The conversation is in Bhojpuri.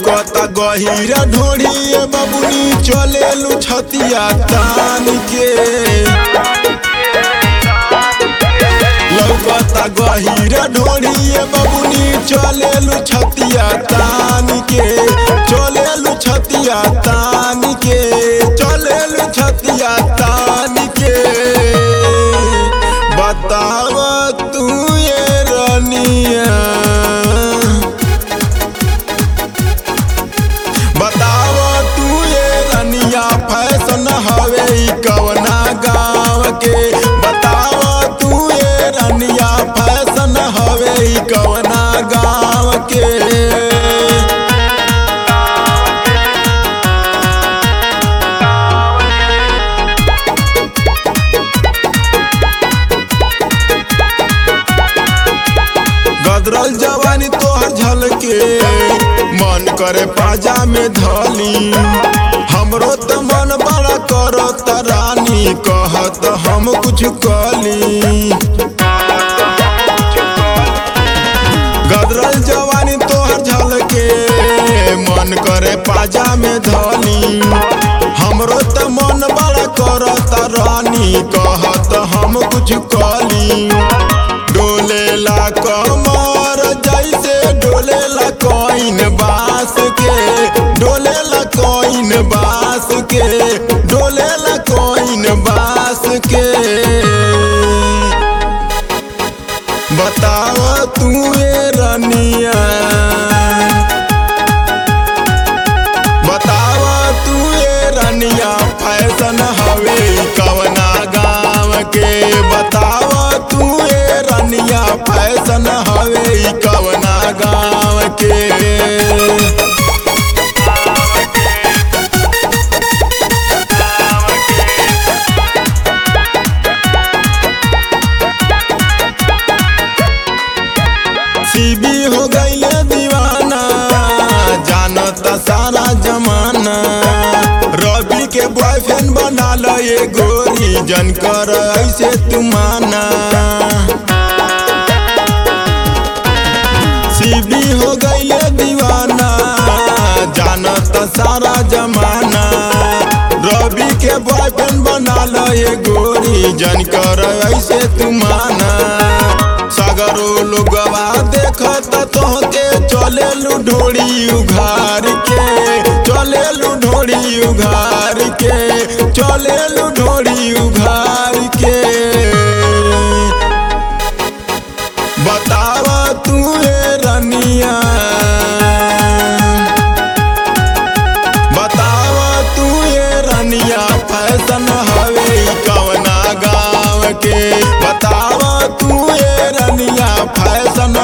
लौकता गहिरा ढोढ़िए बबुनी चलेलू छतिया तान के लौकता गहिरा ढोढ़िए बबुनी चलेलू छतिया तान के चलेलू छतिया तान के चलेलू छतिया तान के बताव तू ये रनिया बताव तू ये रनिया फैशन हवे ई कवना गाँव के बताव तू ये रनिया फैशन हवे ई कवना गाँव के गदरल जवानी तोहर झलके मन करे पाजा में धली हमरो त मन बड़ा करत रानी कहत हम कुछ कली गदरल जवानी तोहर झलके मन करे पाजा में धली हमरो त मन बड़ा करत रानी कहत हम कुछ कली डोलेला कमर जैसे डोलेला कोइन बास के डोलेला कोइन बास के डोलेला कोइन बास के बताव तू ये रनिया बताव तू ये रनिया फैशन हवे कवना गाँव के बताव तू ये रनिया फैशन हवे कवना गाँव के सीबी हो गईले दीवाना जानता सारा जमाना रवि के बॉयफ्रेंड बना ल ये गोरी जन कर ऐसे तुमाना सीबी हो गईले दीवाना जानता सारा जमाना रवि के बॉयफ्रेंड बना ल ये गोरी जन कर ऐसे तुमाना सगरो लोगवा देखत तोहके चलेलू ढोड़ी उघार के चलेलू ढोड़ी उघार के चलेलू ढोड़ी उघार के बताव तू ये रनिया बताव तू ये रनिया फैशन हवे कवना गाँव के बताव तू ये रनिया फैशन